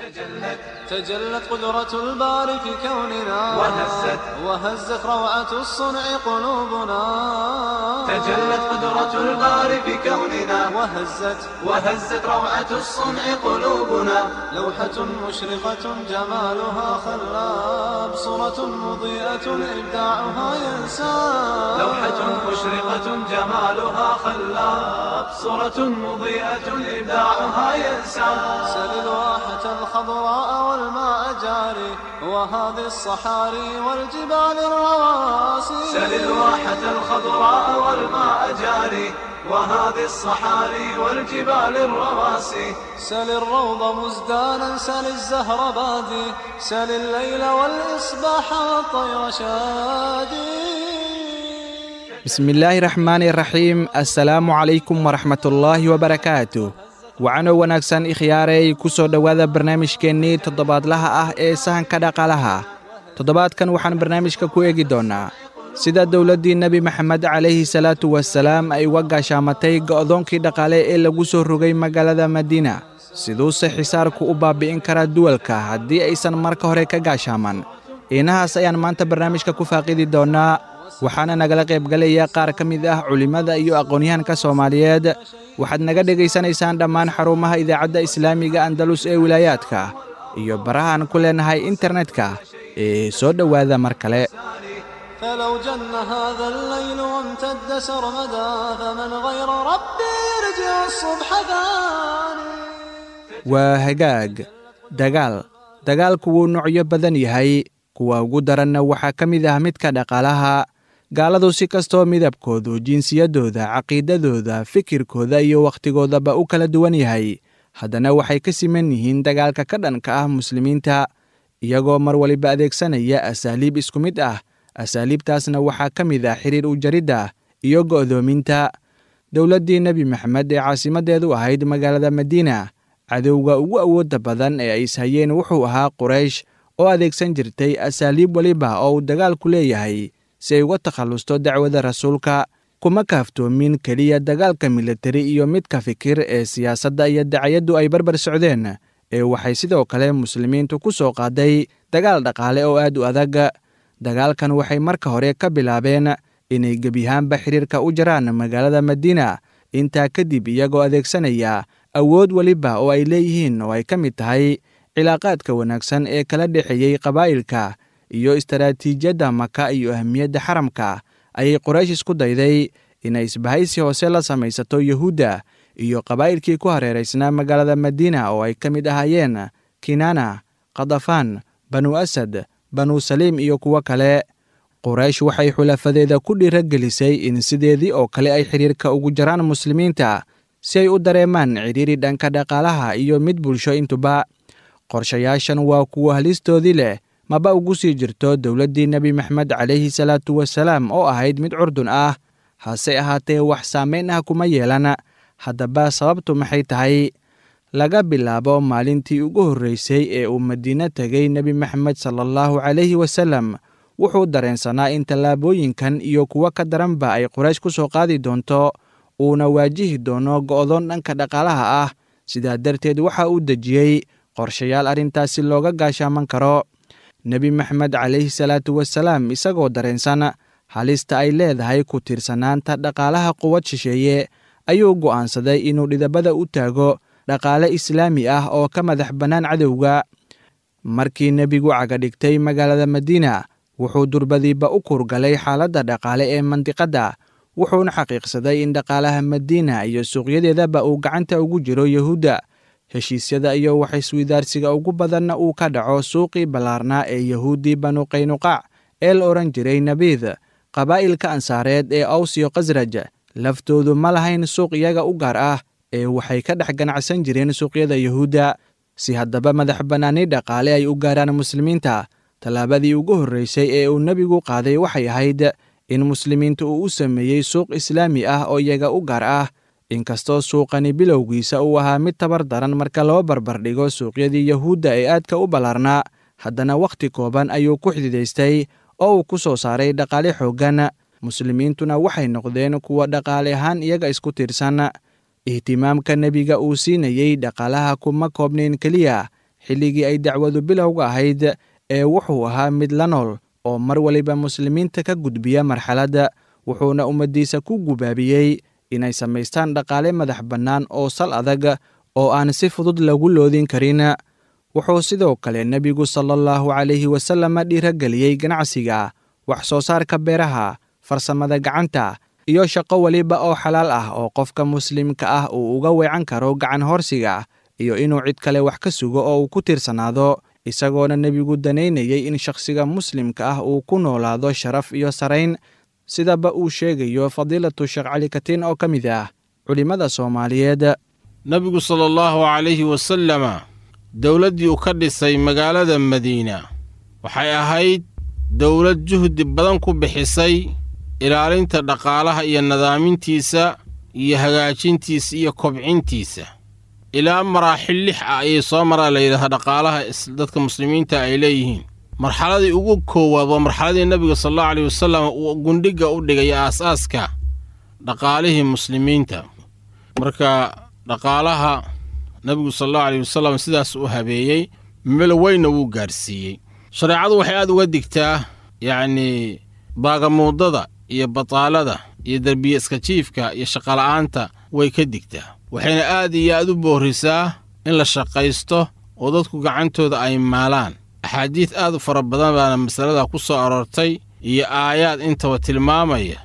تجلت قدرة الباري في كوننا وهزت وهزت روعة الصنع قلوبنا تجلت قدرة الباري في كوننا وهزت وهزت روعة الصنع قلوبنا لوحة مشرقة جمالها خلاب صورة مضيئة إبداعها ينساب لوحة مشرقة جمالها خلاب صورة مضيئة إبداعها ينسى سل الواحة الخضراء والماء جاري وهذه الصحاري والجبال الرواسي سل الواحة الخضراء والماء جاري وهذه الصحاري والجبال الرواسي سل الروض مزدانا سل الزهر بادي سل الليل والإصباح والطير شادي bismi illaahi raxmaani raxiim assalaamu calaykum waraxmatullaahi wabarakaatu wacano wanaagsan ikhyaarey ku soo dhowaada barnaamijkeennii toddobaadlaha ah ee sahanka dhaqaalaha toddobaadkan waxaan barnaamijka ku eegi doonnaa sida dowladdii nebi maxamed calayhi salaatu wasalaam ay uga gaashaamatay go'doonkii dhaqaale ee lagu soo rogay magaalada madiina siduuse xisaarku u baabi'in karaa duwalka haddii aysan marka hore ka gaashaaman inahaas ayaan maanta barnaamijka ku faaqidi doonnaa waxaana nagala qaybgalaya qaar ka mid ah culimmada iyo aqoonyahanka soomaaliyeed waxaad naga dhegaysanaysaan dhammaan xarumaha idaacadda islaamiga andalus ee wilaayaadka iyo barahaan ku leenahay internetka ee soo dhowaada mar kale فلو جن هذا الليل وامتد سرمدا فمن غير ربي يرجع الصبح ثاني waa hagaag dagaal dagaalku wuu noocyo badan yahay kuwa ugu daranna waxaa ka mid ah midka dhaqaalaha gaaladu si kastoo midabkoodu jinsiyaddooda caqiidadooda fikirkooda iyo wakhtigoodaba u kala duwan yahay haddana waxay ka siman yihiin dagaalka ka dhanka ah muslimiinta iyagoo mar waliba adeegsanaya asaaliib isku mid ah asaaliibtaasna waxaa ka mid ah xiriir u jaridda iyo go'doominta dowladdii nebi maxamed ee caasimaddeedu ahayd magaalada madiina cadowga ugu awoodda badan ee ay ishayeen wuxuu ahaa quraysh oo adeegsan jirtay asaaliib weliba oo uu dagaalku leeyahay si ay uga takhallusto dacwada rasuulka kuma kaaftoomin keliya dagaalka militari iyo midka fikir ee siyaasadda iyo dacayaddu ay barbar socdeen ee waxay sidoo kale muslimiintu ku soo qaaday dagaal dhaqaale oo aad u adag dagaalkan waxay marka hore ka bilaabeen inay gebiyahaanba xiriirka u jaraan magaalada madiina intaa kadib iyagoo adeegsanaya awood weliba oo ay leeyihiin oo ay ka mid tahay cilaaqaadka wanaagsan ee kala dhexeeyey qabaa'ilka iyo istaraatiijiyadda maka iyo ahmiyadda xaramka ayay qoraysh isku dayday inay isbahaysi hoose la samaysato yuhuudda iyo qabaa'ilkii ku hareeraysnaa magaalada madiina oo ay ka mid ahaayeen kinana khadafaan banu asad banu saliim iyo kuwo kale quraysh waxay xulafadeeda ku dhiiragelisay in sideedii oo kale ay xidhiirka ugu jaraan muslimiinta si ay u dareemaan cidhiiri dhanka dhaqaalaha iyo mid bulsho intuba qorshayaashan waa kuwo halistoodii leh maba ugu sii jirto dowladdii nebi maxamed calayhi salaatu wasalaam oo ahayd mid curdun ah hase ahaatee wax saamayn ah kuma yeelan haddaba sababtu maxay tahay laga bilaabo maalintii ugu horreysay ee uu madiine tegay nebi maxamed sala allahu calayhi wasallam wuxuu dareensanaa in tallaabooyinkan iyo kuwo ka daranba ay quraysh ku soo qaadi doonto uuna waajihi doono go'doon dhanka dhaqaalaha ah sidaa darteed waxa uu dejiyey qorshayaal arrintaasi looga gaashaaman karo nebi maxamed calayhi salaatu wasalaam isagoo dareensan halista ay leedahay ku tiirsanaanta dhaqaalaha quwad shisheeye ayuu go'aansaday inuu dhidabada u taago dhaqaale islaami ah oo ka madax bannaan cadowga markii nebigu cagadhigtay magaalada madiina wuxuu durbadiiba u kurgalay xaaladda dhaqaale ee mandiqadda wuxuuna xaqiiqsaday in dhaqaalaha madiina iyo suuqyadeedaba uu gacanta ugu jiro yuhuudda heshiisyada iyo waxiswidaarsiga ugu badanna uu ka dhaco suuqii ballaarnaa ee yahuuddii banu qaynuqaac ee la odhan jiray nabiid qabaa'ilka ansaareed ee awsiyo khasraj laftoodu ma lahayn suuq iyaga u gaar ah ee waxay ka dhex ganacsan jireen suuqyada yuhuudda si haddaba madax bannaani dhaqaale ay u gaaraan muslimiinta tallaabadii ugu horreysay ee uu nebigu qaaday waxay ahayd in muslimiinta uu u sameeyey suuq islaami ah oo iyaga u gaar ah inkastoo suuqani bilowgiisa uu ahaa mid tabar daran marka loo barbardhigo suuqyadii yahuudda ee aadka u ballaarnaa haddana wakhti kooban ayuu ku xididaystay oo uu ku soo saaray dhaqaale xooggan muslimiintuna waxay noqdeen kuwa dhaqaale ahaan iyaga isku tiirsan ihtimaamka nebiga uu siinayey dhaqaalaha kuma koobnayn keliya xilligii ay dacwadu bilowga ahayd ee wuxuu ahaa mid la nool oo mar waliba muslimiinta ka gudbiya marxaladda wuxuuna ummaddiisa ku gubaabiyey inay samaystaan dhaqaale madax bannaan oo sal adag oo aan si fudud lagu loodin karin wuxuu sidoo kale nebigu sala allahu calayhi wasallam dhiirageliyey ganacsiga wax soo saarka beeraha farsamada gacanta iyo shaqo weliba oo xalaal ah oo qofka muslimka ah uu uga weecan karo gacan horsiga iyo inuu cid kale wax ka sugo oo uu ku tiirsanaado isagoona nebigu danaynayey in shakhsiga muslimka ah uu ku noolaado sharaf iyo sarayn sidaba uu sheegayo fadiilatu sheekh cali katiin oo ka mid ah culimmada soomaaliyeed nebigu sala allahu calayhi wasalama dowladdii uu ka dhisay magaalada madiina waxay ahayd dowlad juhdi badan ku bixisay ilaalinta dhaqaalaha iyo nadaamintiisa iyo hagaajintiisa iyo kobcintiisa ilaa maraaxil lix ah ayay soo maraa la yidhahdaa dhaqaalaha dadka muslimiinta ay leeyihiin marxaladii ugu koowaad waa marxaladii nebiga sal allahu aleyh wasalam uu gundhigga u dhigay aas-aaska dhaqaalihii muslimiinta marka dhaqaalaha nebigu sal allahu aleyh wasalam sidaas u habeeyey meel weynna wuu gaadhsiiyey shareecadu waxay aad uga digtaa yacnii baagamuudada iyo bataalada iyo derbiye iska jiifka iyo shaqola'aanta way ka digtaa waxayna aad iyo aad u boorrisaa in la shaqaysto oo dadku gacantooda ay maalaan axaadiid aad u fara badan baana masalada ku soo aroortay iyo aayaad intaba tilmaamaya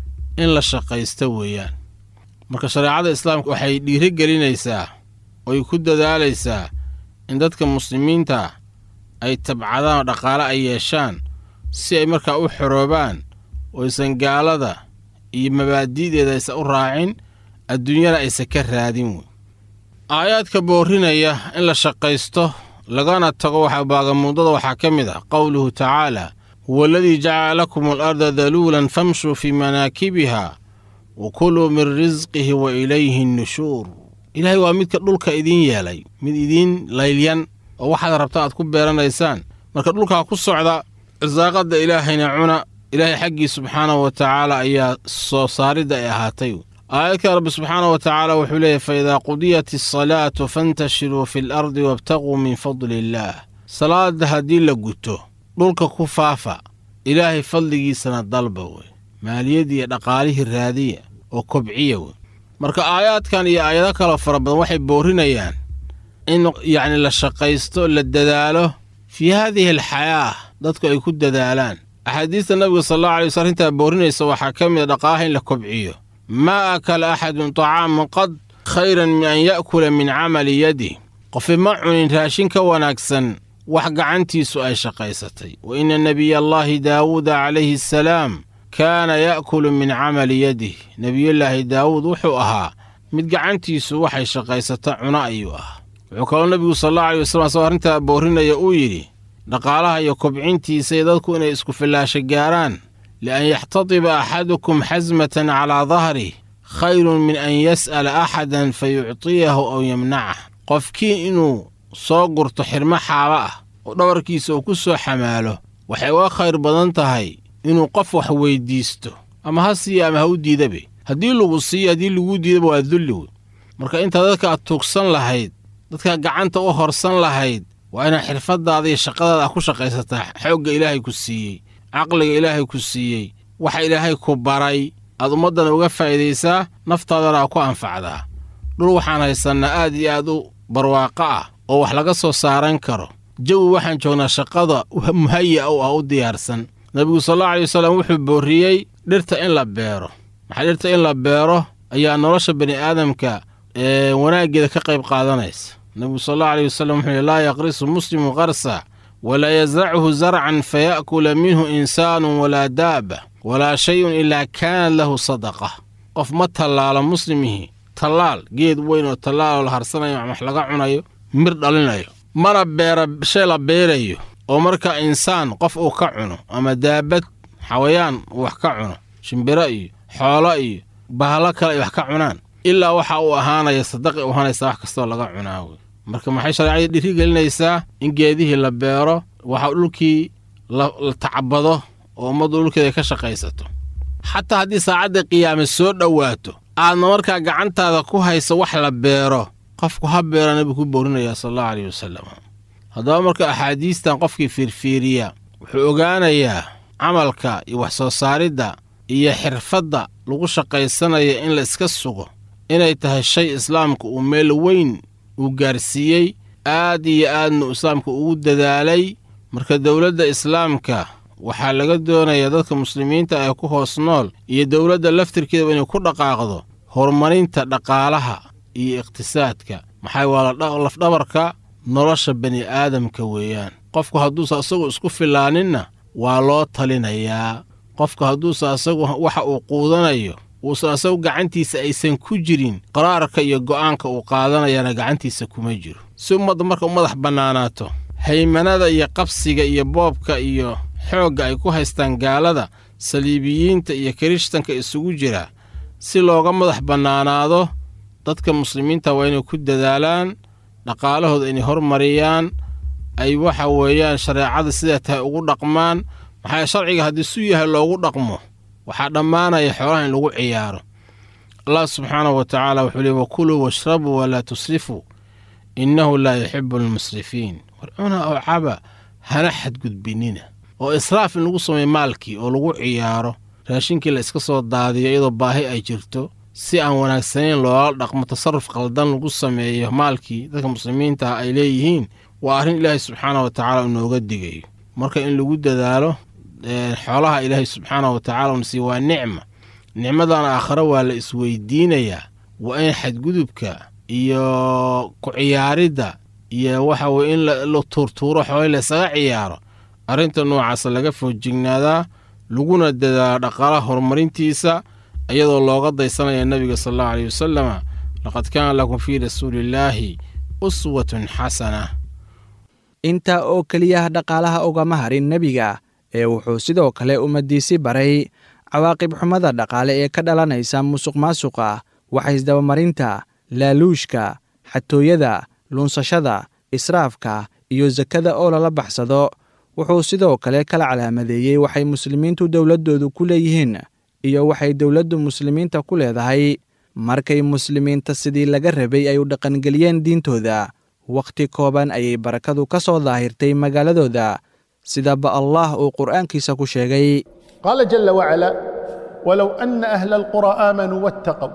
in la shaqaysto weeyaan marka shareecada islaamka waxay dhiiri gelinaysaa oy ku dadaalaysaa in dadka muslimiinta ay tabcadaan oo dhaqaale ay yeeshaan si ay markaa u xoroobaan oysan gaalada iyo mabaadi'deeda aysan u raacin adduunyana aysan ka raadin wey aayaadka boorrinaya in la shaqaysto lagana tago waxaa baagamuudada waxaa ka mid ah qowluhu tacaala huwa aladii jacala lakum alarda daluulan famshuu fii manaakibiha wa kuluu min risqihi wa ilayhi nnushuur ilaahay waa midka dhulka idiin yeelay mid idiin laylyan oo waxaad rabta aad ku beeranaysaan marka dhulkaa ku socda irsaaqadda ilaahayna cuna ilaahay xaggii subxaanahu wa tacaala ayaa soo saaridda ay ahaatay aayadka rabbi subxaanahu wa tacaala wuxuu leeyahy fa idaa qudiyat asalaatu fantashiruu fi alardi wabtaquu min fadli illaah salaadda haddii la guto dhulka ku faafa ilaahay fadligiisana dalba wey maaliyadii iyo dhaqaalihii raadiya oo kobciya wey marka aayaadkan iyo aayado kaloo fara badan waxay boorrinayaan in yacni la shaqaysto la dadaalo fii haadihi alxayaa dadku ay ku dadaalaan axaadiista nabiga sal allahu alay wasl arrintaa boorinaysa waxaa ka mid a dhaqaalaha in la kobciyo maa akala axadun tacaaman qad khayran min an ya'kula min camali yadih qofi ma cunin raashin ka wanaagsan wax gacantiisu ay shaqaysatay wa inna nebiya allaahi daawuuda calayhi asalaam kaana ya'kulu min camali yadih nebiyullaahi daawuud wuxuu ahaa mid gacantiisu waxay shaqaysata cuno ayuu ahaa wuxuu kaloo nebigu sal allahu alay wasalam asagoo arrintaa boorinaya uu yidhi dhaqaalaha iyo kobcintiisa iyo dadku inay isku fillaasho gaaraan lian yaxtadiba axadukum xasmatan calaa dahrih khayrun min an yas'ala axadan fa yuctiyahu aw yamnacah qofkii inuu soo gurto xirmo xaaba ah oo dhabarkiisa uu ku soo xamaalo waxay uga khayr badan tahay inuu qof wax weyddiisto ama ha siiya ama ha u diidabe haddii lagu siiyo haddii laguu diidaba waa dulli wey marka intaa dadka aad tuugsan lahayd dadka gacanta u horsan lahayd waa inaad xirfaddaada iyo shaqadaada ah ku shaqaysataa xoogga ilaahay ku siiyey caqliga ilaahay ku siiyey waxa ilaahay ku baray aad ummaddana uga faa'iidaysaa naftaadana aa ku anfacdaa dhul waxaan haysannaa aad iyo aad u barwaaqo ah oo wax laga soo saaran karo jawi waxaan joognaa shaqada muhaya u ah u diyaarsan nebigu sal allau alay wasallam wuxuu boorriyey dhirta in la beero maxaa dhirta in la beero ayaa nolosha bani aadamka ee wanaaggeeda ka qayb qaadanaysa nebigu sal allau aleyh wasallam wuxuu yihi laa yaqrisu muslimu qarsa walaa yasrachu zarcan faya'kula minhu insaanun walaa daaba walaa shayun ilaa kaanat lahu sadaqa qof ma tallaalo muslimihii tallaal geed weyn oo tallaal oo la harsanayo wax laga cunayo mir dhalinayo mana beera shay la beerayo oo marka insaan qof uu ka cuno ama daabad xawayaan uu wax ka cuno shimbiro iyo xoolo iyo bahalo kale ay wax ka cunaan ilaa waxa uu ahaanaya sadaqi u ahaanaysa wax kastoo laga cunaa wey marka maxay shareecadii dhiiri gelinaysaa in geedihii la beero waxa dhulkii la tacbado oo ummaddu dhulkeeda ka shaqaysato xataa haddii saacadda qiyaame soo dhowaato aadna markaa gacantaada ku hayso wax la beero qofku ha beera nebigu ku boorinaya sal allahu aleyh wasalam haddaba marka axaadiistan qofkii fiirfiiriya wuxuu ogaanayaa camalka iyo wax soo saaridda iyo xirfadda lagu shaqaysanaya in la iska sugo inay tahay shay islaamka uu meel weyn uu gaarsiiyey aad iyo aadna islaamka ugu dadaalay marka dowladda islaamka waxaa laga doonayaa dadka muslimiinta ee ku hoos nool iyo dowladda laftirkeedaba inay ku dhaqaaqdo horumarinta dhaqaalaha iyo iqtisaadka maxaa waa lafdhabarka nolosha bani aadamka weeyaan qofku hadduusa asagu isku filaaninna waa loo talinayaa qofku hadduusa asagu waxa uu quudanayo uusan asagu gacantiisa aysan ku jirin qaraarka iyo go'aanka uu qaadanayana gacantiisa kuma jiro si ummadda marka u madax bannaanaato haymanada iyo qabsiga iyo boobka iyo xoogga ay ku haystaan gaalada saliibiyiinta iyo kirishtanka isugu jira si looga madax bannaanaado dadka muslimiinta waa inay ku dadaalaan dhaqaalahooda inay hormariyaan ay waxa weeyaan shareecada sidaa tahay ugu dhaqmaan maxaa sharciga haddii su yahay loogu dhaqmo waxaa dhammaanaya xoolaha in lagu ciyaaro allah subxaanahu wa tacaala wuxuu leey wakuluu washrabuu walaa tusrifuu innahu laa yuxibu almusrifiin war cuna oo caba hana xadgudbinina oo israaf in lagu sameeyo maalkii oo lagu ciyaaro raashinkii la iska soo daadiyo iyadoo baahi ay jirto si aan wanaagsanayn loola dhaqmo tasarruf qaldan lagu sameeyo maalkii dadka muslimiinta ah ay leeyihiin waa arrin ilaahay subxaanah wa tacaala inooga digayo marka in lagu dadaalo xoolaha ilaahay subxaanah wa tacala unasiiy waa nicma nicmadan aakhare waa la isweydiinayaa waa in xadgudubka iyo ku ciyaaridda iyo waxa weye in la tuurtuuro xoolii laysaga ciyaaro arrinta noocaasa laga foojignaadaa laguna dadaalo dhaqaalaha horumarintiisa iyadoo looga daysanaya nebiga sal allahu aleyh wasalama laqad kaana lakum fii rasuuliillaahi uswatun xasana intaa oo keliya dhaqaalaha ugama harin nebiga ee wuxuu sidoo kale ummaddiisi baray cawaaqib xumada dhaqaale ee ka dhalanaysa musuq maasuqa waxaysdabamarinta laaluushka xatooyada lunsashada israafka iyo sakada oo lala baxsado wuxuu sidoo kale kala calaamadeeyey waxay muslimiintu dowladdoodu ku leeyihiin iyo waxay dowladdu muslimiinta ku leedahay markay muslimiinta sidii laga rabay ay u dhaqangeliyeen diintooda wakhti kooban ayay barakadu ka soo daahirtay magaaladooda sidaba allah uu qur'aankiisa ku sheegay qaala jala wacala walow ana ahla alqura aamanuu waataqow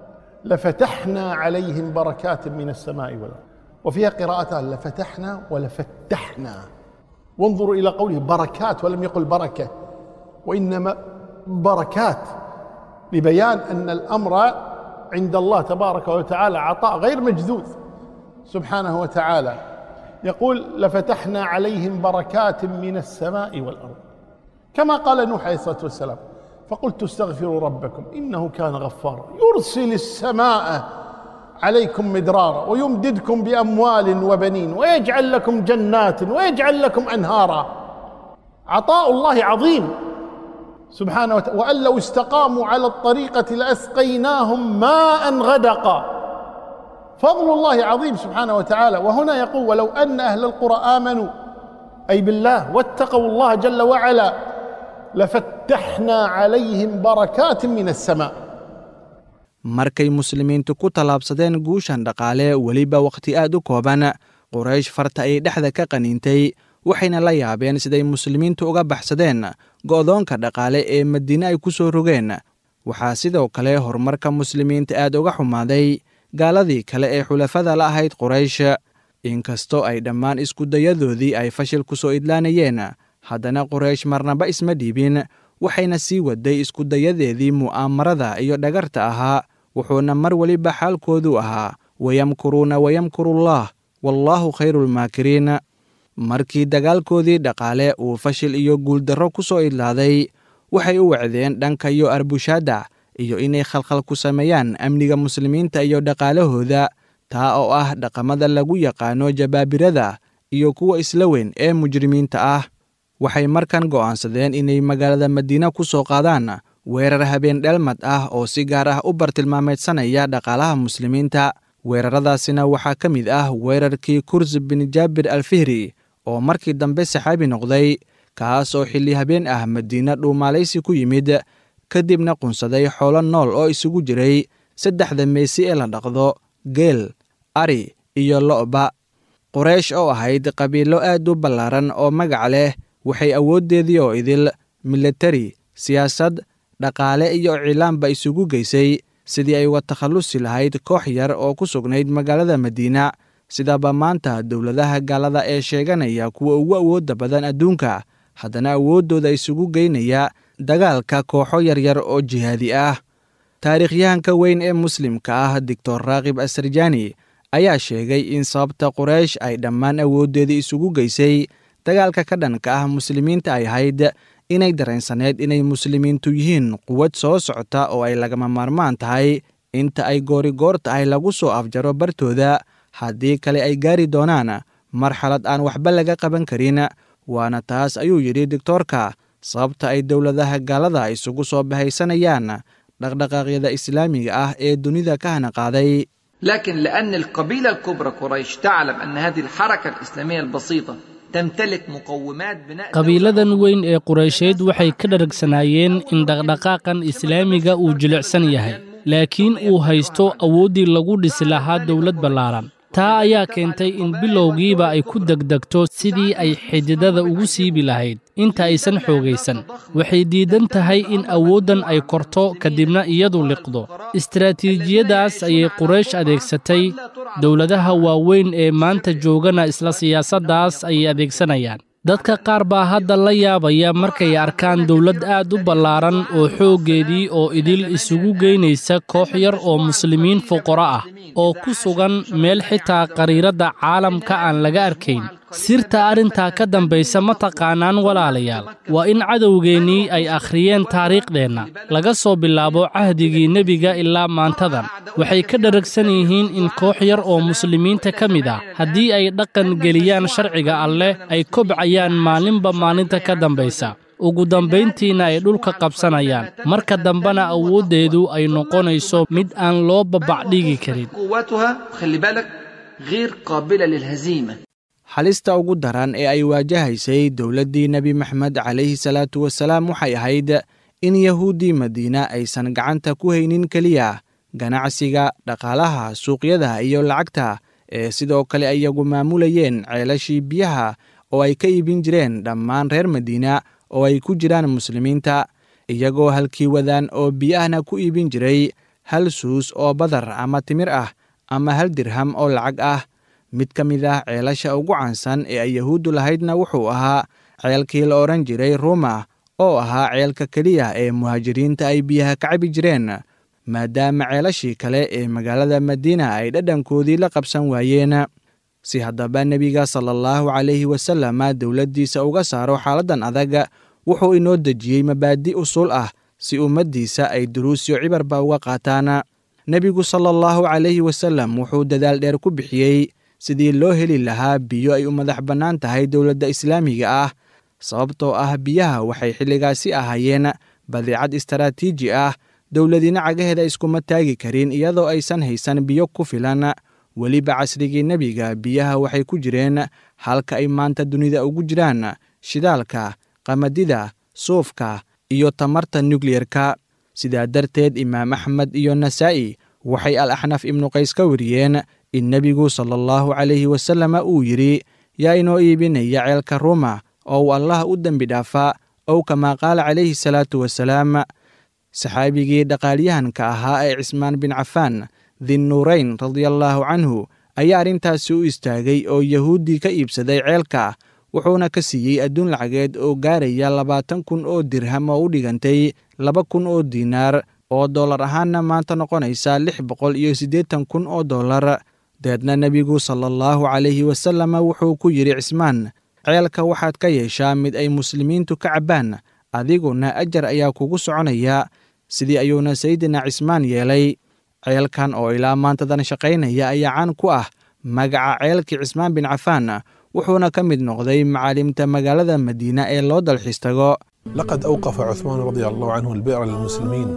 lafataxna calayhim barakaati min alsamaai walard وفيها قراءتان لفتحنا ولفتحنا وانظروا إلى قوله بركات ولم يقل بركة وإنما بركات لبيان أن الأمر عند الله تبارك وتعالى عطاء غير مجذوذ سبحانه وتعالى يقول لفتحنا عليهم بركات من السماء والأرض كما قال نوح عليه الصلاة والسلام فقلت استغفروا ربكم إنه كان غفارا يرسل السماء عليكم مدرارا ويمددكم باموال وبنين ويجعل لكم جنات ويجعل لكم انهارا عطاء الله عظيم سبحانه وتعالى وان لو استقاموا على الطريقه لاسقيناهم ماء غدقا فضل الله عظيم سبحانه وتعالى وهنا يقول ولو ان اهل القرى امنوا اي بالله واتقوا الله جل وعلا لفتحنا عليهم بركات من السماء markay muslimiintu ku tallaabsadeen guushan dhaqaale weliba wakhti aad u kooban quraysh farta ayay dhexda ka qaniintay waxayna la yaabeen siday muslimiintu uga baxsadeen go'doonka dhaqaale ee madiine ay ku soo rogeen waxaa sidoo kale horumarka muslimiinta aad uga xumaaday gaaladii kale ee xulafada la ahayd quraysh inkastoo ay dhammaan iskudayadoodii ay fashil ku soo idlaanayeen haddana quraysh marnaba isma dhiibin waxayna sii waday iskudayadeedii mu'aamarada iyo dhagarta ahaa wuxuuna mar weliba xaalkoodu ahaa wayamkuruuna wayamkurullaah wallaahu khayruulmaakiriin markii dagaalkoodii dhaqaale uu fashil iyo guuldarro ku soo idlaaday waxay u wacdeen dhanka iyo arbushaadda iyo inay khalkhal ku sameeyaan amniga muslimiinta iyo dhaqaalahooda taa oo ah dhaqamada lagu yaqaano jabaabirada iyo kuwa isla weyn ee mujrimiinta ah waxay markan go'aansadeen inay magaalada madiine ku soo qaadaan weerar habeen dheelmad ah oo si gaar ah u bartilmaameedsanaya dhaqaalaha muslimiinta weeraradaasina waxaa ka mid ah weerarkii kurs bin jaabir alfihri oo markii dambe saxaabi noqday kaas oo xilli habeen ah madiine dhuumaalaysi ku yimid kadibna qunsaday xoolo nool oo isugu jiray saddexda meesi ee la dhaqdo geel ari iyo lo'ba quraysh oo ahayd qabiilo aad u ballaaran oo magac leh waxay awooddeedii oo idil milatari siyaasad dhaqaale iyo cilaanba isugu geysay sidii ay uga takhallusi lahayd koox yar oo ku sugnayd magaalada madiina sidaba maanta dowladaha gaalada ee sheeganaya kuwa ugu awoodda badan adduunka haddana awooddooda isugu geynaya dagaalka kooxo yaryar oo jihaadi ah taariikhyahanka weyn ee muslimka ah doctor raakib asarjani ayaa sheegay in sababta quraysh ay dhammaan awooddeedii isugu geysay dagaalka ka dhanka ah muslimiinta ay ahayd inay dareensaneed inay muslimiintu yihiin quwad soo socota oo ay lagama maarmaan tahay inta ay goorigoor tahay lagu soo afjaro bartooda haddii kale ay gaari doonaan marxalad aan waxba laga qaban karin waana taas ayuu yidhi doctoorka sababta ay dowladaha gaalada isugu soo bahaysanayaan dhaqdhaqaaqyada islaamiga ah ee dunida ka hana qaaday لكن لأن القبيلة الكبرى قريش تعلم أن هذه الحركة الإسلامية البسيطة تمتلك مقومات بناء qabiiladan weyn ee quraysheed waxay ka dharagsanaayeen in dhaqdhaqaaqan islaamiga uu jilicsan yahay laakiin uu haysto awooddii lagu dhisi lahaa dowlad ballaaran taa ayaa keentay in bilowgiiba ay ku degdegto sidii ay xididada ugu siibi lahayd inta aysan xoogaysan waxay diidan tahay in awooddan ay korto kadibna iyadu liqdo istaraatiijiyadaas ayay quraysh adeegsatay dowladaha waaweyn ee maanta joogana isla siyaasaddaas ayay adeegsanayaan dadka qaar baa hadda la yaabaya markay arkaan dowlad aad u ballaaran oo xooggeedii oo idil isugu geynaysa koox yar oo muslimiin fuqaro ah oo ku sugan meel xitaa qariiradda caalamka aan laga arkayn sirta arrintaa ka dambaysa ma taqaanaan walaalayaal waa in cadowgeennii ay akhriyeen taariikhdeenna laga soo bilaabo cahdigii nebiga ilaa maantadan waxay ka dharagsan yihiin in koox yar oo muslimiinta ka mid ah haddii ay dhaqan geliyaan sharciga alleh ay kobcayaan maalinba maalinta ka dambaysa ugu dambayntiina ay dhulka qabsanayaan marka dambena awooddeedu ay noqonayso mid aan loo babacdhigi karin قوتها خلي بالك غير قابلة للهزيمة halista ugu daran ee ay waajahaysay dowladdii nebi maxamed calayhi salaatu wasalaam waxay ahayd in yahuuddii madiina aysan gacanta ku haynin keliya ganacsiga dhaqaalaha suuqyada iyo lacagta ee sidoo kale iyagu maamulayeen ceelashii biyaha oo ay ka iibin jireen dhammaan reer madiina oo ay ku jiraan muslimiinta iyagoo halkii wadaan oo biyahna ku iibin jiray hal suus oo badar ama timir ah ama hal dirham oo lacag ah mid ka mid ah ceelasha ugu caansan ee ay yahuuddu lahaydna wuxuu ahaa ceelkii la odhan jiray ruuma oo ahaa ceelka keliya ee muhaajiriinta ay biyaha ka cabi jireen maadaama ceelashii kale ee magaalada madiina ay dhadhankoodii la qabsan waayeen si haddaba nebiga sala allahu calayhi wasalama dowladdiisa uga saaro xaaladdan adag wuxuu inoo dejiyey mabaadi' usul ah si ummaddiisa ay duruusyo cibarba uga qaataan nebigu sala allahu calayhi wasalam wuxuu dadaal dheer ku bixiyey sidii loo heli lahaa biyo ay u madax bannaan tahay dowladda islaamiga ah sababtoo ah biyaha waxay xilligaasi ahaayeen badeecad istaraatiiji ah dowladina cagaheeda iskuma taagi karin iyadoo aysan haysan biyo ku filan weliba casrigii nebiga biyaha waxay ku jireen halka ay maanta dunida ugu jiraan shidaalka qamadida suufka iyo tamarta nukliyerka sidaa darteed imaam axmed iyo nasaa'i waxay al axnaf ibnu qays ka wariyeen in nebigu sala allahu calayhi wasalama uu yidhi yaa inoo iibinaya ceelka ruuma oo uu allah u dembi dhaafaa ow kamaa qaala calayhi salaatu wasalaam saxaabigii dhaqaalyahanka ahaa ee cismaan bin cafaan dinnuurayn radiallaahu canhu ayaa arrintaasi u istaagay oo yahuuddii ka iibsaday ceelka wuxuuna ka siiyey adduun lacageed oo gaaraya labaatan kun oo dirham oo u dhigantay laba kun oo diinaar oo dollar ahaanna maanta noqonaysa lix boqol iyo siddeetan kun oo dollar deedna nebigu sala allahu calayhi wasalama wuxuu ku yidhi cismaan ceelka waxaad ka yeeshaa mid ay muslimiintu ka cabbaan adiguna ajar ayaa kugu soconaya sidii ayuuna sayidina cismaan yeelay ceelkan oo ilaa maantadan shaqaynaya ayaa caan ku ah magaca ceelkii cismaan bin cafaan wuxuuna ka mid noqday macaalimta magaalada madiina ee loo dalxiis tago لقد أوقف عثمان رضي الله عنه البئر للمسلمين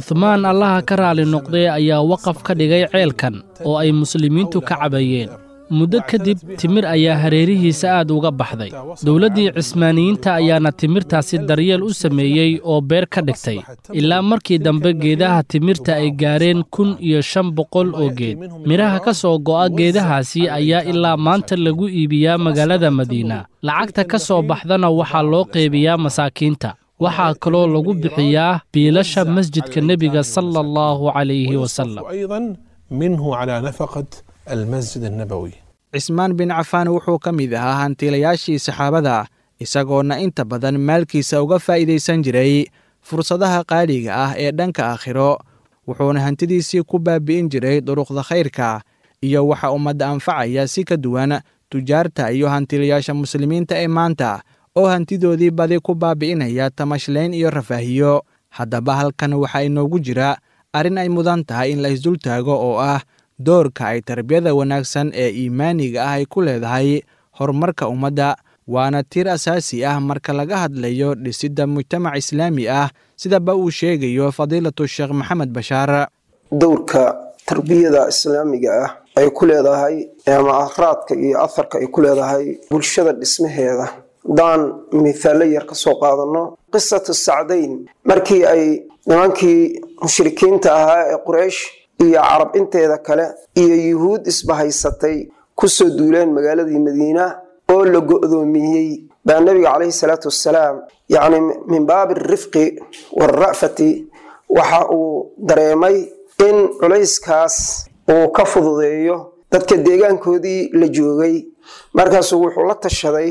cuhmaan allaha ka raali noqdee ayaa waqaf ka dhigay ceelkan oo ay muslimiintu ka cabayeen muddo kadib timir ayaa hareerihiisa aad uga baxday dowladdii cismaaniyiinta ayaana timirtaasi daryeel u sameeyey oo beer ka dhigtay ilaa markii dambe geedaha timirta ay gaareen kun iyo shan boqol oo geed midhaha ka soo go'a geedahaasi ayaa ilaa maanta lagu iibiyaa magaalada madiina lacagta ka soo baxdana waxaa loo qeybiyaa masaakiinta waxaa kaloo lagu bixiyaa biilasha masjidka nebiga sala allahu calayhi wasalam أيضا منه على نفقة المسجد النبوي cismaan bin cafaan wuxuu ka mid ahaa hantiilayaashii saxaabada isagoona inta badan maalkiisa uga faa'iidaysan jiray fursadaha qaaliga ah ee dhanka aakhiro wuxuuna hantidiisii ku baabi'in jiray duruqda khayrka iyo waxa ummadda anfacaya si ka duwan tujaarta iyo hantiilayaasha muslimiinta ee maanta oo hantidoodii badi ku baabi'inaya tamashlayn iyo rafaahiyo haddaba halkan waxaa inoogu jira arrin ay mudan tahay in la isdul taago oo ah doorka ay tarbiyada wanaagsan ee iimaaniga ah ay ku leedahay horumarka ummadda waana tir asaasi ah marka laga hadlayo dhisidda mujtamac islaami ah sidaba uu sheegayo fadiilatu sheekh maxamed bashaar dowrka tarbiyada islaamiga ah ay ku leedahay ama raadka iyo aharka ay ku leedahay bulshada dhismaheeda haddaan mithaallo yar ka soo qaadano qisatu sacdayn markii ay nimankii mushrikiinta ahaa ee quraysh iyo carab inteeda kale iyo yuhuud isbahaysatay kusoo duuleen magaaladii madiina oo la go-doomiyey baa nabiga caleyhi salaatu wassalaam yacni min baabi rifqi waalra'fati waxa uu dareemay in culayskaas uu ka fududeeyo dadka deegaankoodii la joogay markaasuu wuxuu la tashaday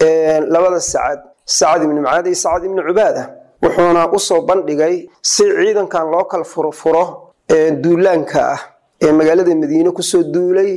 labada sacad sacad ibni mucaad iyo sacad ibni cubaada wuxuuna usoo bandhigay si ciidankan loo kala furfuro duulaanka ah ee magaalada madiine kusoo duulay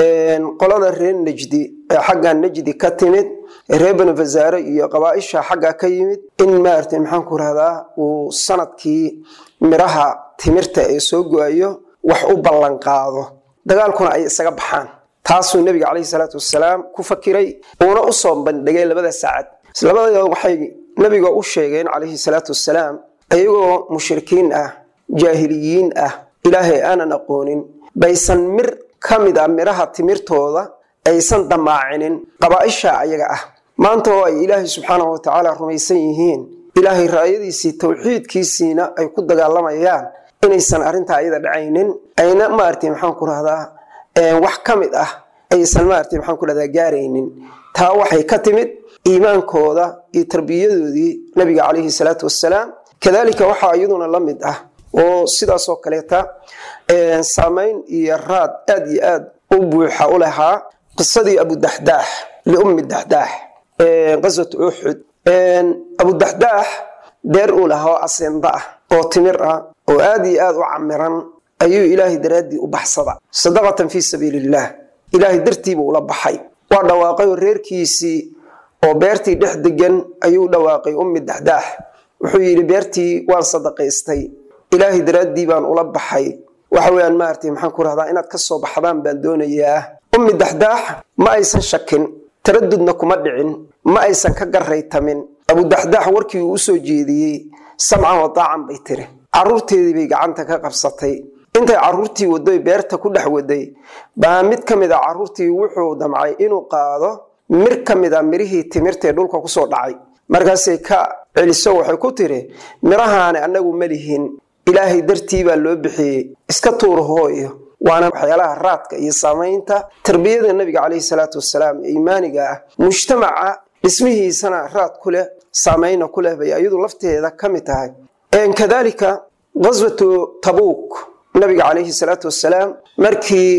qolada reer najdi ee xagga najdi ka timid reer bani fasaare iyo qabaaisha xagga ka yimid in maarata maxaanku rahdaa uu sanadkii miraha timirta ee soo go-ayo wax u ballanqaado dagaalkuna ay isaga baxaan taasuu nabiga caleyhi salaatu wasalaam ku fakiray uuna usoo bandhigay labada sacad labada waxay nabiga u sheegeen caleyhi salaatu wasalaam ayagoo mushrikiin ah jaahiliyiin ah ilaahay aanan aqoonin baysan mir ka mid a midhaha timirtooda aysan damaacinin qabaaisha ayaga ah maanta oo ay ilaahay subxaanahu watacaala rumaysan yihiin ilaahay raayadiisii towxiidkiisiina ay ku dagaalamayaan inaysan arrintaa ayada dhacaynin ayna maarata maxaan ku rahdaa wax ka mid ah aysan maarata maxaan ku rahdaa gaaraynin taa waxay ka timid iimaankooda iyo tarbiyadoodii nabiga caleyhi salaatu wassalaam kadalika waxaa iyaduna la mid ah oo sidaasoo kaleeta saamayn iyo raad aad iyo aad u buuxa u lahaa qisadii abudaxdaax liummi daxdaax qaswat uxud abudaxdaax deer uu lahaa oo aseenda ah oo timir ah oo aad iyo aad u camiran ayuu ilaahay daraaddii u baxsada sadaqatan fii sabiili illaah ilaahay dartiibuu ula baxay waa dhawaaqay oo reerkiisii oo beertii dhex degan ayuu dhawaaqay ummi daxdaax wuxuu yidhi beertii waan sadaqaystay ilaahay daraaddii baan ula baxay waxa weyaan maaragtay maxaan ku rahdaa inaad ka soo baxdaan baan doonayaa ummi daxdaax ma aysan shakin taradudna kuma dhicin ma aysan ka garaytamin abudaxdaax warkii uu usoo jeediyey samcan wa daacan bay tiri caruurteedii bay gacanta ka qabsatay intay caruurtii wadoy beerta ku dhex waday baa mid ka mid a caruurtii wuxuu damcay inuu qaado mir ka mid a mirihii timirtaee dhulka kusoo dhacay markaasay ka celiso waxay ku tiri mirahaani annagu ma lihin ilaahay dartii baa loo bixiyey iska tuur hooyo waana waxyaalaha raadka iyo saamaynta tarbiyada nabiga caleyhi salaatu wasalaam ee iimaaniga ah mujtamaca dhismihiisana raad ku leh saamayna ku leh bay ayadu lafteeda ka mid tahay kadalika qaswatu tabuuk nabiga caleyhi salaatu wasalaam markii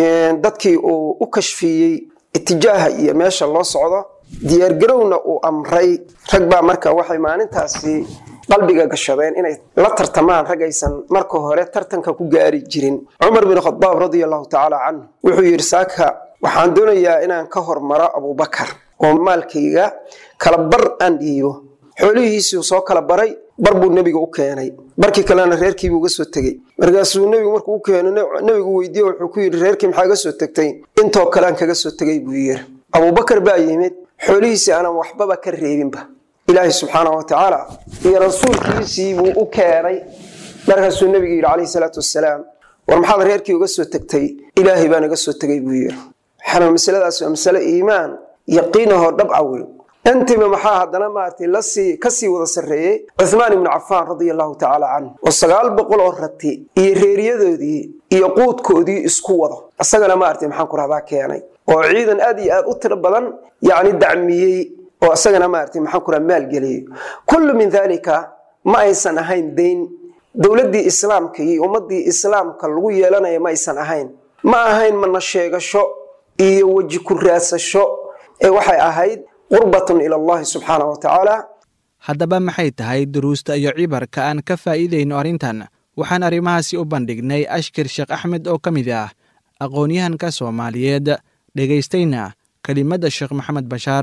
dadkii uu u kashfiyey itijaaha iyo meesha loo socdo diyaargarowna uu amray rag baa marka waxay maalintaasi qalbiga gashadeen inay la tartamaan rag aysan marka hore tartanka ku gaari jirin cumar bin khadaab radia allahu tacaala canhu wuxuu yidhi saaka waxaan doonayaa inaan ka hormaro abubakar oo maalkayga kala bar aan dhiibo xoolihiisuu soo kala baray bar buu nebiga u keenay barkii kalena reerkiibuu uga soo tegey markaasuu nebigu markuu u keeno nebigu weydiiye wuxuu ku yidhi reerkii maxaa ga soo tegtay intoo kale aan kaga soo tegay buu yiri abubakar baa yimid xoolihiisii aanan waxbaba ka reebinba ilaahay subxaana wa tacaala iyo rasuulkiisii buu u keenay markaasuu nebigu yidhi calayhi salaatu wasalaam war maxaad reerkii uga soo tegtay ilaahay baan iga soo tegay buu yiri waxaana masaladaas waa masale iimaan yaqiinahoo dhabca wey intiiba maxaa haddana maaragtay lasii kasii wada sarreeyey cuthmaan ibnu cafaan radia allahu tacaala canhu oo sagaal boqol oo rati iyo reeriyadoodii iyo quudkoodii isku wado isagana maaragtay maxaan ku rahdaa keenay oo ciidan aad iyo aad u tiro badan yacni dacmiyey oo isagana maaragtay maxaan ku raha maalgeliyey kullu min dalika ma aysan ahayn dayn dowladdii islaamka iyo ummaddii islaamka lagu yeelanaya ma aysan ahayn ma ahayn mana sheegasho iyo weji ku raadsasho ee waxay ahayd qurbatun ila allahi subxaana wa tacaala haddaba maxay tahay duruusta iyo cibarka aan ka faa'iidayno arrintan waxaan arrimahaasi u bandhignay ashkir sheekh axmed oo ka mid ah aqoon-yahanka soomaaliyeed dhegaystayna kelimadda sheekh maxamed bashaar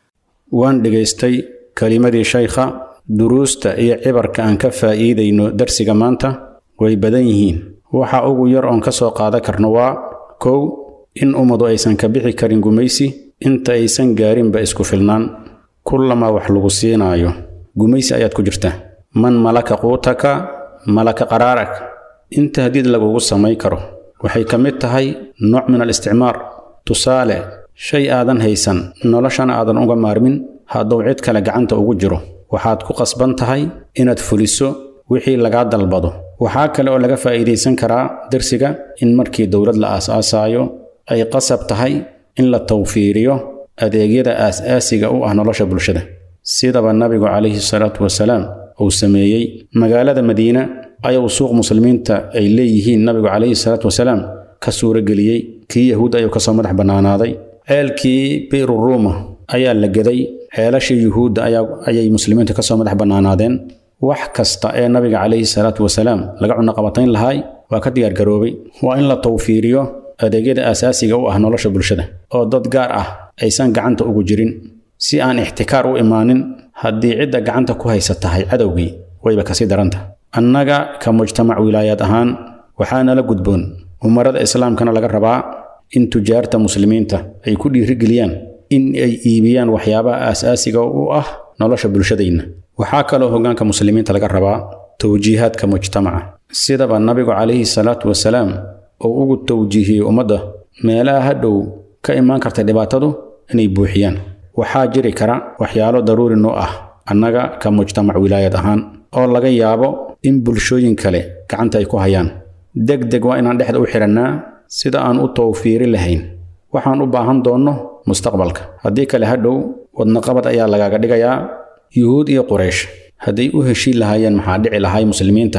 waan dhegaystay kelimadii shaykha duruusta iyo cibarka aan ka faa'iidayno darsiga maanta way badan yihiin waxa ugu yar oon ka soo qaadan karno waa kow in ummadu aysan ka bixi karin gumaysi inta aysan gaarinba isku filnaan kullamaa wax lagu siinaayo gumaysi ayaad ku jirta man malaka quutaka malaka qaraarak inta hadiid lagugu samay karo waxay ka mid tahay nooc min al-isticmaar tusaale shay aadan haysan noloshana aadan uga maarmin hadduu cid kale gacanta ugu jiro waxaad ku qasban tahay inaad fuliso wixii lagaa dalbado waxaa kale oo laga faa'iidaysan karaa darsiga in markii dowlad la aas-aasaayo ay qasab tahay in la tawfiiriyo adeegyada aas-aasiga u ah nolosha bulshada sidaba nabigu calayhi salaatu wasalaam uu sameeyey magaalada madiina ayuu suuq muslimiinta ay leeyihiin nabigu calayhi salaatu wasalaam ka suurageliyey kii yahuud ayuu kasoo madax bannaanaaday ceelkii biiru ruuma ayaa la geday ceelashii yuhuudda ayay muslimiinta kasoo madax bannaanaadeen wax kasta ee nabiga calayhi salaatu wasalaam laga cunaqabatayn lahaay waa ka diyaargaroobay waa in la tawfiiriyo adeegyada aasaasiga u ah nolosha bulshada oo dad gaar ah aysan gacanta ugu jirin si aan ixtikaar u imaanin haddii cidda gacanta ku haysa tahay cadowgii wayba kasii daranta annaga ka mujtamac wilaayaad ahaan waxaanala gudboon umarada islaamkana laga rabaa in tujaarta muslimiinta ay ku dhiirigeliyaan in ay iibiyaan waxyaabaha aasaasiga u ah nolosha bulshadayna waxaa kaloo hoggaanka muslimiinta laga rabaa towjiihaadka mujtamaca sidaba nabigu calayhi salaatu wasalaam oo ugu towjiihiyey ummadda meelaha hadhow ka imaan karta dhibaatadu inay buuxiyaan waxaa jiri kara waxyaalo daruuri noo ah annaga ka mujtamac wilaayad ahaan oo laga yaabo in bulshooyin kale gacanta ay ku hayaan deg deg waa inaan dhexda u xidhannaa sida aan u tawfiiri lahayn waxaan u baahan doonno mustaqbalka haddii kale hadhow wadnaqabad ayaa lagaaga dhigayaa yuhuud iyo quraysh hadday u heshiin lahaayeen maxaa dhici lahay muslimiinta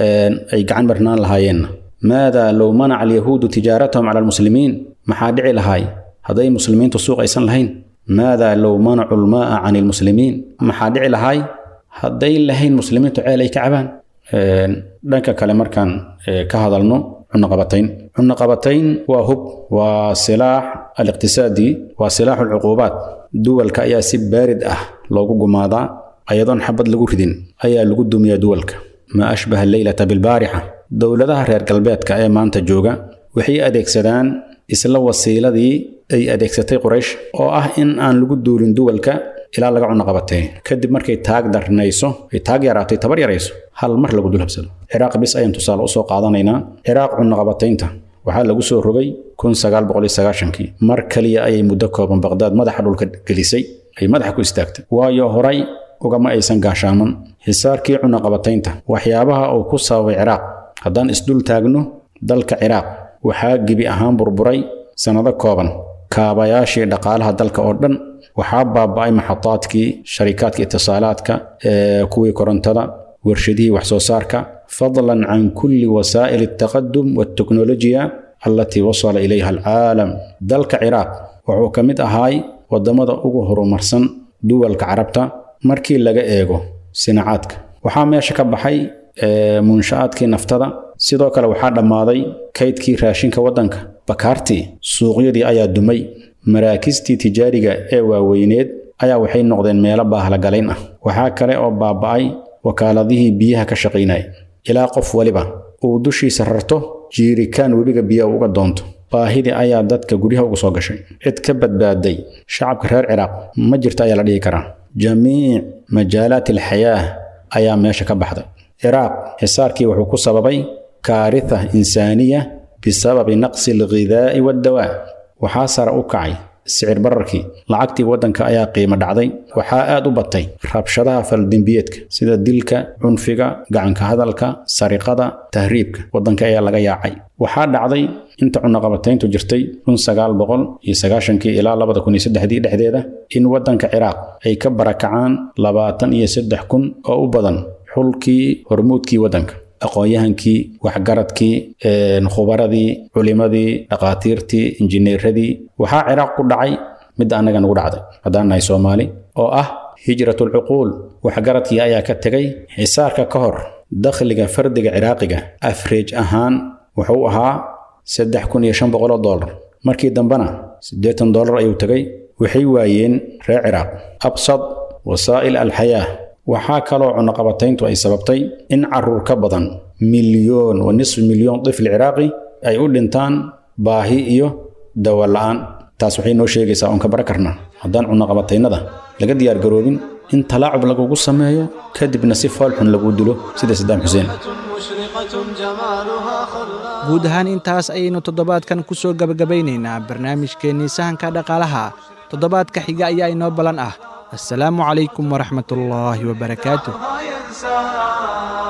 ay gacan marnaan lahaayeenna maadaa low manaca alyahuudu tijaaratahum cala almuslimiin maxaa dhici lahaay hadday muslimiintu suuq aysan lahayn maadaa low manacu lmaa'a can ilmuslimiin maxaa dhici lahaay hadday lahayn muslimiintu ceel ay ka cabaan dhanka kale markaan ka hadalno cunaqabatayn cunaqabatayn waa hub waa silaax aliqtisaadi waa silaaxu alcuquubaat duwalka ayaa si baarid ah loogu gumaadaa ayadoon xabad lagu ridin ayaa lagu dumiyaa duwalka maa ashbaha alleylata bilbaarixa dowladaha reer galbeedka ee maanta jooga waxay adeegsadaan isla wasiiladii ay adeegsatay quraysh oo ah in aan lagu duulin duwalka ilaa laga cunaqabatay kadib markay taag darnayso ay taag yaraatay tabar yarayso hal mar lagu dul habsado ciraaq bis ayaan tusaale usoo qaadanaynaa ciraaq cunaqabataynta waxaa lagu soo rogay kii mar kaliya ayay muddo kooban baqdaad madaxa dhulka gelisay ay madaxa ku istaagtay waayo horay ugama aysan gaashaaman xisaarkii cunaqabataynta waxyaabaha uu ku sababay ciraaq haddaan isdul taagno dalka ciraaq waxaa gebi ahaan burburay sannado kooban kaabayaashii dhaqaalaha dalka oo dhan waxaa baaba'ay maxadaadkii sharikaadka itisaalaadka kuwii korontada warshadihii wax soo saarka fadlan can kulli wasaa'il altaqadum walteknolojiya allatii wasala ilayha alcaalam dalka ciraaq wuxuu ka mid ahaay waddamada ugu horumarsan duwalka carabta markii laga eego sinacaadka waxaa meesha ka baxay munsha'aadkii naftada sidoo kale waxaa dhammaaday kaydkii raashinka waddanka bakaartii suuqyadii ayaa dumay maraakistii tijaariga ee waaweyneed ayaa waxay noqdeen meelo baahlagalayn ah waxaa kale oo baaba'ay wakaaladihii biyaha ka shaqaynaya ilaa qof waliba uu dushiisa rarto jiirikaan webiga biyaha uga doonto baahidii ayaa dadka guryaha ugu soo gashay cid ka badbaaday shacabka reer ciraaq ma jirta ayaa la dhihi karaa jamiic majaalaat alxayaah ayaa meesha ka baxday ciraaq xisaarkii wuxuu ku sababay kaaritha insaaniya bisababi naqsi alghidaa'i waddawaa waxaa sare u kacay sicir bararkii lacagtii waddanka ayaa qiimo dhacday waxaa aad u batay rabshadaha faldembiyeedka sida dilka cunfiga gacanka hadalka sariqada tahriibka waddanka ayaa laga yaacay waxaa dhacday inta cunaqabatayntu jirtay kun sagaal boqol iyo sagaashankii ilaa labada kun iyo saddexdii dhexdeeda in waddanka ciraaq ay ka barakacaan labaatan iyo saddex kun oo u badan xulkii hormuudkii waddanka aqoon-yahankii waxgaradkii khubaradii culimadii dhaqaatiirtii injineeradii waxaa ciraaq ku dhacay midda annaga nagu dhacday haddaan nahay soomaali oo ah hijratulcuquul waxgaradkii ayaa ka tegay xisaarka ka hor dakhliga fardiga ciraaqiga afreej ahaan wuxuu ahaa saddex kun iyo shan boqoloo dollar markii dambena siddeetan dollar ayuu tegay waxay waayeen reer ciraaq absad wasaa'il alxayaa waxaa kaloo cunaqabatayntu ay sababtay in caruur ka badan milyoon wa nisfi milyoon tifli ciraaqi ay u dhintaan baahi iyo dawa la'aan taas waxay noo sheegaysaa oon ka bara karnaa haddaan cunaqabataynada laga diyaargaroobin in talaacub lagugu sameeyo kadibna si foolxun laguu dilo sida sadaam xuseen guud ahaan intaas ayaynu toddobaadkan ku soo gebagabaynaynaa barnaamijkeennii sahanka dhaqaalaha toddobaadka xiga ayaa inoo ballan ah السلام عليكم ورحمة الله وبركاته